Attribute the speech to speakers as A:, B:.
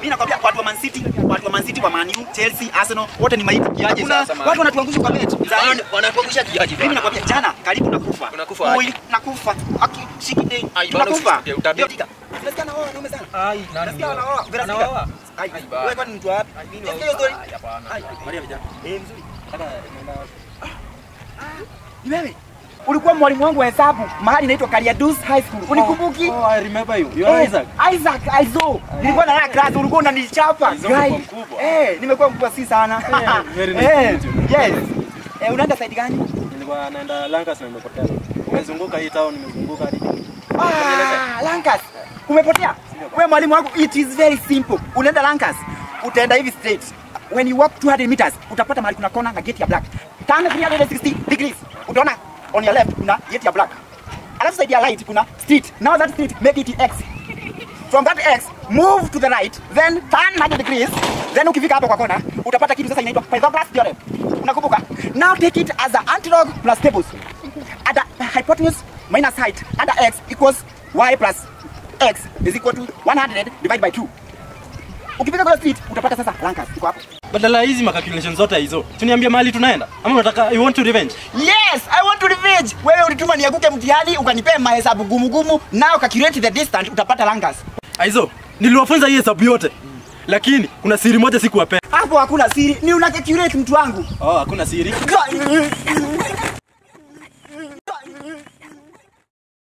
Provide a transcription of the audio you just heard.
A: Mimi nakwambia watu wa Man City, watu wa Man City wa Man U, Chelsea, Arsenal wote ni maiti.
B: Kiaje
A: Kuna
B: sasa, man?
A: watu wanatuangusha kwa bet. Za
B: Wana- Wanakuangusha kiaje
A: mimi
B: bana?
A: nakwambia jana karibu nakufa.
B: Unakufa
A: Oi,
B: aje?
A: nakufa. Aki shikide.
B: Ai, bana
A: Nakufa.
B: usisikie, utabiri.
A: Ndio, Unasikia na wao wanaume sana.
B: Ai, nani
A: Unasikia
B: ndio?
A: wanaoa, Vera Sidika.
B: Anaoa?
A: Ai,
B: Ai, bana.
A: wewe kwani mtu wapi?
B: mimi
A: Unasikia hiyo story?
B: Ai, hapana.
A: Ai,
B: Maria vijana.
A: Eh, mzuri.
B: Hata nimeenda
A: Ni wewe? Ulikuwa mwalimu wangu wa hesabu mahali inaitwa Kariadus High School. Unikumbuki?
C: Oh, I remember you. You are
A: Eh,
C: Isaac.
A: Isaac, Aizo. Nilikuwa na class ulikuwa unanichapa.
C: Aizo
A: Guy.
C: umekuwa mkubwa.
A: Eh, nimekuwa mkubwa si sana.
C: Eh, very nice
A: Eh,
C: to meet you.
A: Yes. Eh, unaenda side gani?
C: Nilikuwa naenda Lancaster na nimepotea. Nimezunguka hii town, nimezunguka hadi.
A: Ah, Lankas. Umepotea? Wewe mwalimu wangu, it is very simple. Unaenda Lankas, utaenda hivi straight. When you walk 200 meters, utapata mahali kuna kona na gate ya black. Turn 360 degrees. Utaona on your left kuna gate ya black. Alafu side ya right kuna street. Now that street make it X. From that X, move to the right, then turn 90 degrees. Then ukifika hapo kwa kona, utapata kitu sasa inaitwa Pythagoras theorem. Unakumbuka? Now take it as a antilog plus tables. At the hypotenuse minus height under x equals y plus x is equal to 100 divided by 2. Ukifika kwa street utapata sasa Lankas iko hapo.
C: Badala ya hizi macalculation zote hizo, tuniambie mahali tunaenda. Ama unataka you want to revenge?
A: Yes, I want to revenge. Wewe ulituma nianguke mtihani ukanipea mahesabu gumu gumu, now calculate the distance utapata Lankas.
C: Aizo, niliwafunza hii hesabu yote. Lakini kuna siri moja sikuwapea.
A: Hapo hakuna siri, ni una calculate mtu wangu.
C: Oh, hakuna siri.